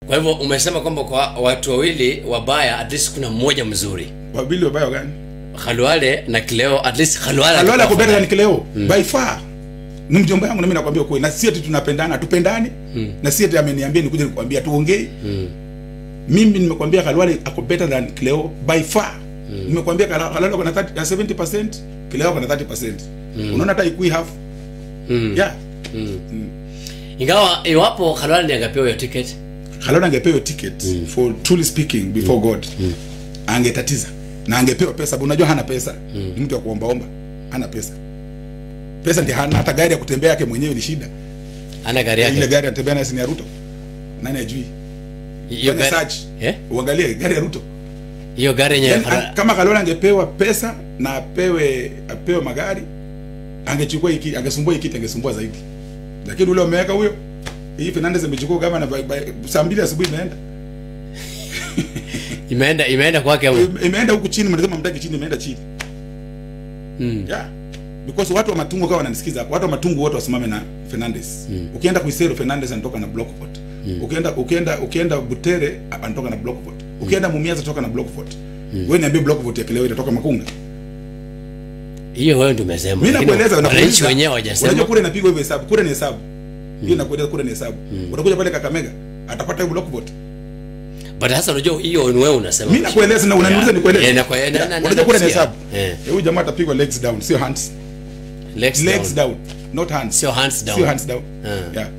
kwa hivyo umesema kwamba kwa watu wawili wabaya at least kuna mmoja mzuri wabili wabaya gani Khalwale na Kileo at least Khalwale alwala alikuwa ako better than afadhali. kileo by far ni mjomba yangu na mimi nakwambia ukweli na si ati tunapendana tupendani na si ati ameniambia nikuje nikwambia tuongei mimi nimekwambia Khalwale ako better than Kileo by far nimekwambia Khala- Khalwale ako na 30 na 70% Kileo ako na 30% unaona hata ikui half yeah ingawa iwapo Khalwale ndiye angepewa hiyo ticket Khalwale angepewa ticket for truly speaking before God angetatiza na angepewa pesa sababu unajua hana pesa ni mtu wa kuombaomba hana pesa pesa ndiye hana hata gari ya kutembea yake mwenyewe ni shida ana gari ile yake gari anatembea nayo si ni ya Ruto nani ajui hiyo fanya gari search eh uangalie gari ya Ruto hiyo gari yenyewe yani, Khalwale- an- kama Khalwale angepewa pesa na apewe apewe magari angechukua hiki angesumbua hiki angesumbua zaidi lakini ule umeweka huyo hii Fernandez amechukua kama na by- by- saa mbili asubuhi imeenda imeenda imeenda kwake ama? Ime- imeenda huku chini mnasema mtaki chini imeenda chini Mm. yeah because watu wa matungu kama wananisikiza hapo watu wa matungu wote wasimame na Fernandez ukienda Kuisero Fernandez anatoka na block vote ukienda ukienda ukienda Butere anatoka na block vote ukienda Mumias anatoka na block vote wewe niambie block vote ya Kileo itatoka Makunga hiyo wewe ndio umesema mimi lakini nakueleza wananchi nakueleza. wenyewe unajua hawajasema kule inapigwa hivyo hesabu kule ni hesabu hiyo nakueleza kule ni hesabu utakuja pale Kakamega atapata hiyo block vote but sasa unajua hiyo ni wewe unasema mimi nakueleza na unaniuliza Yeah. nikueleze Yeah, nakue- na- na- na- unajua kule ni nakusikia. hesabu Eh. Eh, huyu jamaa atapigwa legs down sio hands legs, legs down. down not hands sio hands down sio hands down Ah. yeah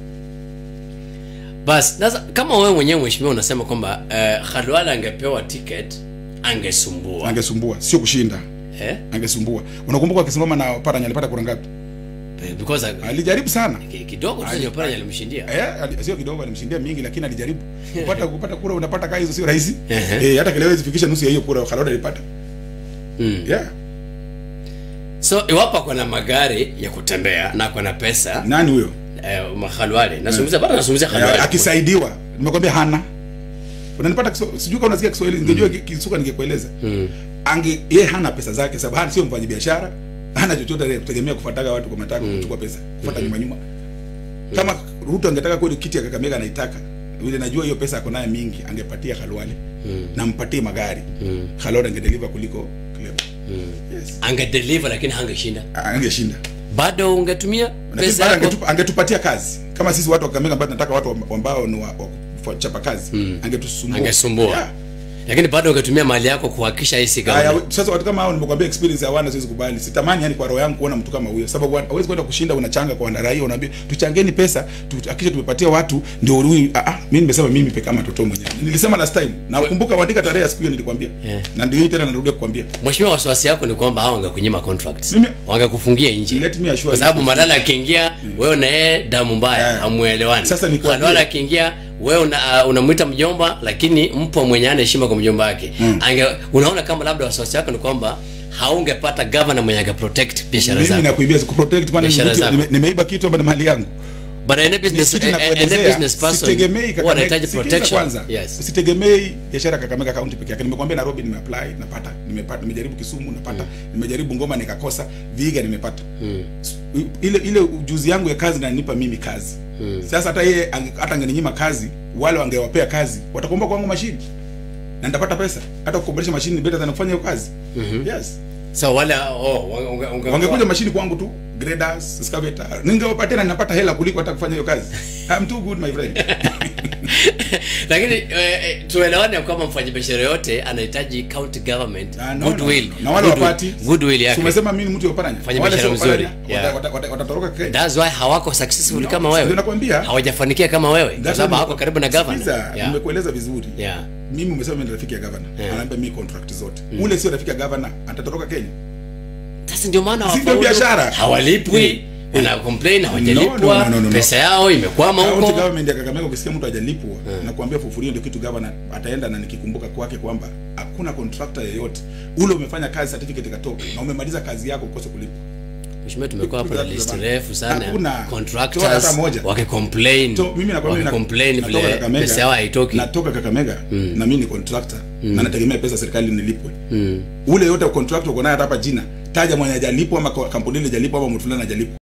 bas sasa kama wewe mwenyewe mheshimiwa unasema kwamba uh, Khalwale angepewa ticket angesumbua angesumbua sio kushinda eh? angesumbua unakumbuka akisimama na Paranya alipata kura ngapi because uh, alijaribu sana ki- kidogo tu ndio pale alimshindia eh ali- sio kidogo alimshindia mingi lakini alijaribu kupata kupata kura unapata kaa hizo sio rahisi Ehe. eh hata kile hawezi fikisha nusu ya hiyo kura Khalwale alipata Mm. yeah so iwapo ako na magari ya kutembea na ako na pesa nani huyo eh, Khalwale nasungumzia bado nasungumzia Eh, Khalwale akisaidiwa nimekwambia hana unanipata Kiswa- sijui kama unasikia Kiswahili ningejua ki- Kisuka ningekueleza ange yeye hana pesa zake sababu hana sio mfanya biashara hana chochote ile kutegemea kufuataga watu kwa mataka kuchukua pesa kufuata nyuma nyuma kama Ruto angetaka kweli kiti ya Kakamega anaitaka vile najua hiyo pesa ako nayo mingi angepatia Khalwale na mpatie magari Khalwale angedeliver kuliko Cleo yes angedeliver lakini hangeshinda angeshinda bado ungetumia Lakini pesa bado yako angetupa, angetupatia kazi kama sisi watu wa Kakamega ambao tunataka watu ambao ni wa, wa kuchapa kazi angetusumbua Angesumbua. yeah. lakini bado ungetumia mali yako kuhakikisha hii si Haya, government. sasa watu kama hao nimekwambia experience hawana siwezi kubali. Sitamani yani kwa roho yangu kuona mtu kama huyo. Sababu hawezi kwenda kushinda unachanga kwa raia unaambia tuchangeni pesa tuhakikishe tumepatia watu ndio huyu ah ah mimi nimesema mimi peke kama mtoto mwenyewe. Nilisema last time. Na ukumbuka waandika tarehe ya siku hiyo nilikwambia. Yeah. Na ndio hii tena narudia kukwambia. mheshimiwa wasiwasi yako ni kwamba hao wangekunyima contracts Mimi- wangekufungia nje Let me assure kwa sababu you. madala akiingia wewe na yeye damu mbaya Yeah. hamuelewani Sasa ni kuambie- Khalwale akiingia wewe una, uh, unamwita mjomba lakini mpo mwenye ana heshima kwa mjomba wake Ange, unaona kama labda wasiwasi wako ni kwamba haungepata governor mwenye ange protect biashara Mimi zako nakuibia ku protect kwani Biashara nime- zako. nime- nimeiba kitu ama ni mali yangu. but any business Kitu any nakuelezea, business person sitegemei huwa Kakamega- anahitaji sikiza protection kwanza yes sitegemei biashara Kakamega County peke yake. Nimekwambia Nairobi nimeapply napata, nimepata, nimejaribu Kisumu napata, nimejaribu Ngoma nikakosa, Vihiga nimepata. Ile ile ujuzi yangu ya kazi inanipa mimi kazi. Sasa hata yeye ange- hata angeninyima kazi, wale wangewapea kazi, watakomboa kwangu mashini na nitapata pesa. Hata kukombolesha mashini ni better than kufanya hiyo kazi. Yes. so wale oh unge- unge- Wangekuja mashini kwangu tu, graders, excavator. Ningewapatia na ninapata hela kuliko hata kufanya hiyo kazi. I'm too good my friend. lakini eh, eh, tuelewane kwamba mfanyabiashara yote anahitaji county government Ah, no, goodwill no, no. Na wale Goodwill- wapati. goodwill yake Umesema mimi ni mtu wa Oparanya. Fanya Wale biashara sio Oparanya, mzuri. Yeah. wata- wata- wata- Watatoroka Kenya. that's why hawako successful No, kama ndio wewe nakwambia. hawajafanikia kama wewe kwa That's sababu why- hawako karibu na governor Sikiza, yeah. nimekueleza vizuri. yeah Mimi umesema mimi ni rafiki ya governor. Yeah. Anaambia mimi contract zote. Ule sio rafiki ya governor, atatoroka Kenya. sasa ndio maana Si ndio hawafaulu. biashara? hawalipwi una complain hawajalipwa No, no, no, no, no. pesa yao imekwama County huko government ya Kakamega ukisikia mtu hajalipwa na kuambia fufurio ndio kitu governor ataenda na nikikumbuka kwake kwamba hakuna contractor yeyote ule umefanya kazi certificate ikatoka na umemaliza kazi yako ukose kulipwa. mheshimiwa tumekuwa hapa na Hakuna. list refu sana Hakuna. Toa hata contractors moja. wakicomplain So, mimi nakwambia na- wakicomplain natoka vile Kakamega, pesa yao haitoki natoka Kakamega na mimi ni contractor na nategemea pesa serikali nilipwe. Ule yote contractor uko naye hata hapa jina, taja mwenye hajalipwa ama kampuni ile hajalipwa ama mtu fulani hajalipwa.